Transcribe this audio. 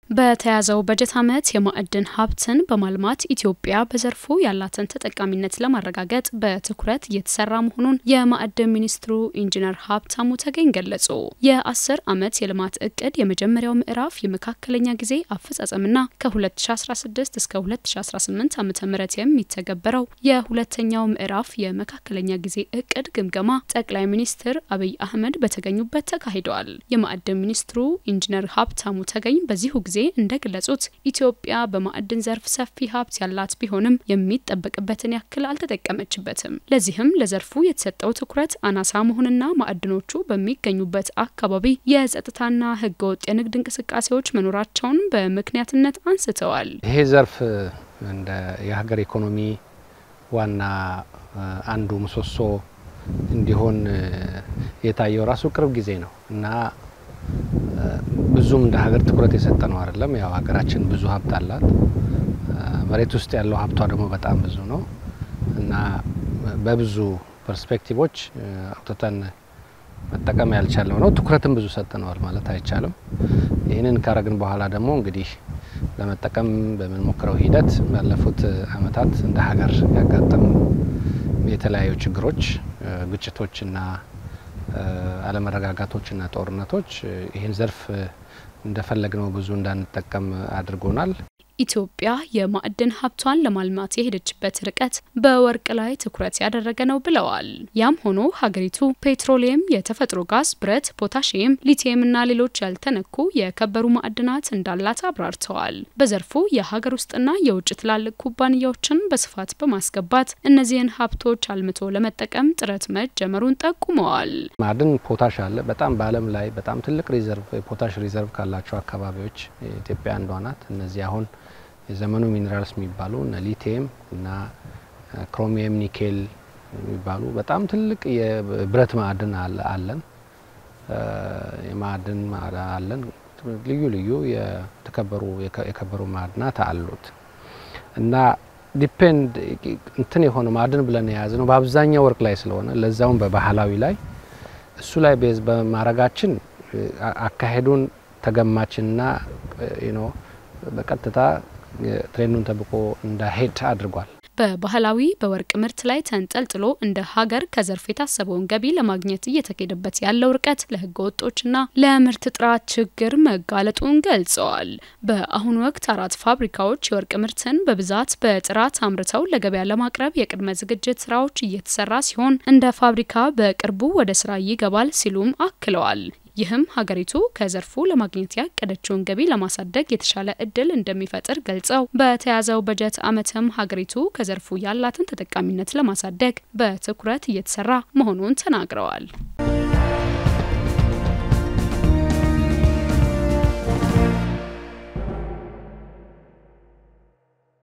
በተያዘው በጀት ዓመት የማዕድን ሀብትን በማልማት ኢትዮጵያ በዘርፉ ያላትን ተጠቃሚነት ለማረጋገጥ በትኩረት እየተሰራ መሆኑን የማዕድን ሚኒስትሩ ኢንጂነር ሀብታሙ ተገኝ ገለጹ። የአስር ዓመት የልማት እቅድ የመጀመሪያው ምዕራፍ የመካከለኛ ጊዜ አፈጻጸምና ከ2016 እስከ 2018 ዓ ም የሚተገበረው የሁለተኛው ምዕራፍ የመካከለኛ ጊዜ እቅድ ግምገማ ጠቅላይ ሚኒስትር አብይ አህመድ በተገኙበት ተካሂደዋል። የማዕድን ሚኒስትሩ ኢንጂነር ሀብታሙ ተገኝ በዚሁ ጊዜ እንደገለጹት ኢትዮጵያ በማዕድን ዘርፍ ሰፊ ሀብት ያላት ቢሆንም የሚጠበቅበትን ያክል አልተጠቀመችበትም። ለዚህም ለዘርፉ የተሰጠው ትኩረት አናሳ መሆንና ማዕድኖቹ በሚገኙበት አካባቢ የጸጥታና ሕገወጥ የንግድ እንቅስቃሴዎች መኖራቸውን በምክንያትነት አንስተዋል። ይሄ ዘርፍ እንደ የሀገር ኢኮኖሚ ዋና አንዱ ምሰሶ እንዲሆን የታየው ራሱ ቅርብ ጊዜ ነው እና ብዙም እንደ ሀገር ትኩረት የሰጠ ነው አይደለም። ያው ሀገራችን ብዙ ሀብት አላት። መሬት ውስጥ ያለው ሀብቷ ደግሞ በጣም ብዙ ነው እና በብዙ ፐርስፔክቲቮች አውጥተን መጠቀም ያልቻለው ነው። ትኩረትም ብዙ ሰጥነዋል ማለት አይቻልም። ይህንን ካረግን በኋላ ደግሞ እንግዲህ ለመጠቀም በምንሞክረው ሂደት ባለፉት ዓመታት እንደ ሀገር ያጋጠሙ የተለያዩ ችግሮች፣ ግጭቶችና አለመረጋጋቶችና ጦርነቶች ይህን ዘርፍ እንደፈለግነው ብዙ እንዳንጠቀም አድርጎናል። ኢትዮጵያ የማዕድን ሀብቷን ለማልማት የሄደችበት ርቀት በወርቅ ላይ ትኩረት ያደረገ ነው ብለዋል። ያም ሆኖ ሀገሪቱ ፔትሮሊየም፣ የተፈጥሮ ጋዝ፣ ብረት፣ ፖታሽየም፣ ሊቲየምና ሌሎች ያልተነኩ የከበሩ ማዕድናት እንዳላት አብራርተዋል። በዘርፉ የሀገር ውስጥና የውጭ ትላልቅ ኩባንያዎችን በስፋት በማስገባት እነዚህን ሀብቶች አልምቶ ለመጠቀም ጥረት መጀመሩን ጠቁመዋል። ማዕድን ፖታሽ አለ። በጣም በዓለም ላይ በጣም ትልቅ ሪዘርቭ የፖታሽ ሪዘርቭ ካላቸው አካባቢዎች ኢትዮጵያ አንዷ ናት። እነዚህ አሁን የዘመኑ ሚኔራልስ የሚባሉ እነ ሊቲየም እና ክሮሚየም፣ ኒኬል የሚባሉ በጣም ትልቅ የብረት ማዕድን አለን። የማዕድን አለን። ልዩ ልዩ የተከበሩ የከበሩ ማዕድናት አሉት እና ዲፔንድ እንትን የሆነ ማዕድን ብለን የያዝ ነው በአብዛኛው ወርቅ ላይ ስለሆነ ለዛውም በባህላዊ ላይ እሱ ላይ ቤዝ በማድረጋችን አካሄዱን ተገማችና ነው በቀጥታ ትሬንዱን ጠብቆ እንዳሄድ አድርጓል። በባህላዊ በወርቅ ምርት ላይ ተንጠልጥሎ እንደ ሀገር ከዘርፍ የታሰበውን ገቢ ለማግኘት እየተካሄደበት ያለው ርቀት ለሕገ ወጦችና ለምርት ጥራት ችግር መጋለጡን ገልጸዋል። በአሁኑ ወቅት አራት ፋብሪካዎች የወርቅ ምርትን በብዛት በጥራት አምርተው ለገበያ ለማቅረብ የቅድመ ዝግጅት ስራዎች እየተሰራ ሲሆን እንደ ፋብሪካ በቅርቡ ወደ ስራ ይገባል ሲሉም አክለዋል። ይህም ሀገሪቱ ከዘርፉ ለማግኘት ያቀደችውን ገቢ ለማሳደግ የተሻለ እድል እንደሚፈጥር ገልጸው በተያዘው በጀት ዓመትም ሀገሪቱ ከዘርፉ ያላትን ተጠቃሚነት ለማሳደግ በትኩረት እየተሰራ መሆኑን ተናግረዋል።